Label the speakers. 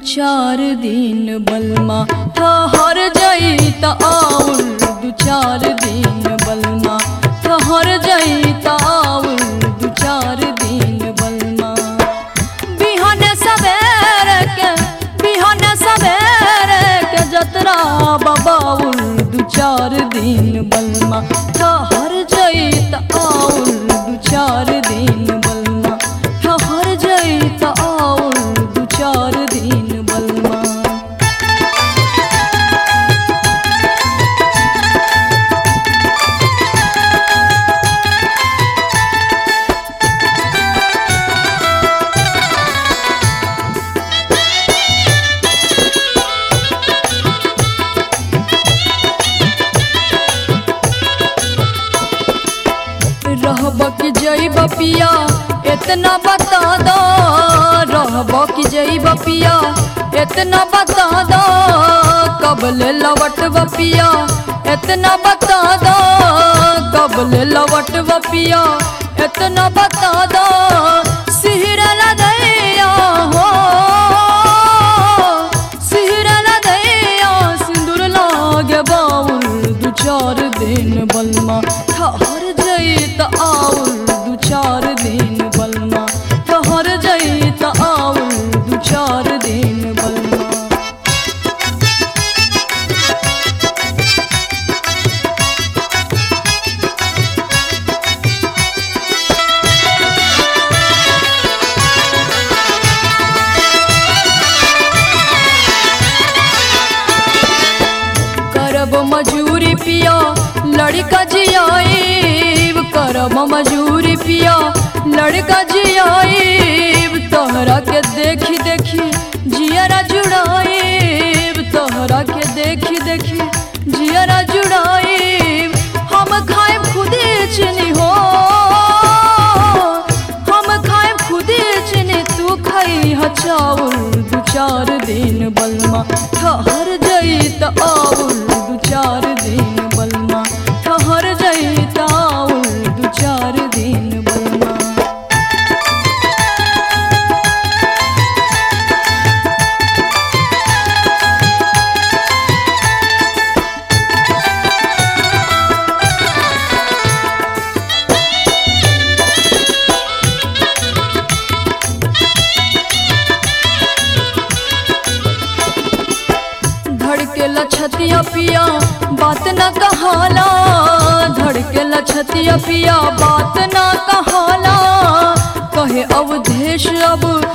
Speaker 1: चार दिन बलमा ठहर जाई त आउल दू चार दिन बलमा ठहर जाई त आउल दू चार दिन बलमा बिहन सवेरे के बिहन सवेरे के जतरा बबाउल दू चार दिन बलमा ठहर जाई त आउल दू चार दिन बलमा ठहर जाई त आउल दू चार दिन बलमा रहब कि जइब पिया इतना बता दो रहब कि जइब पिया इतना बता दो कबल लवट पिया इतना बता दो कबल लवट पिया इतना बता दो सिहर दैया हो सिहर दैया सिंदूर लागे बाउल दू चार दिन बलमा ठहर जई त आउल दू चार दिन बलमा ठहर जई त आउल दू चार दिन बलमा करब मजूरी पिया लड़का जियाईब करब मजूरी पिया लड़का जियाईब तोहरा के देखी देखी जियरा जुड़ाईब तोहरा के देखी देखी जियरा जुड़ाईब हम खाएब खुदे चीनी हो हम खाएब खुदे चीनी तू खाई ह चाउर दू चार दिन बलमा ठहर जई त आउल दू चार दिन बलमा ठहर जई त आउल दू चार दिन बलमा धड़के लछतिया पिया बात न कहाला धड़के लछतिया पिया बात न कहाला कहे अवधेश अब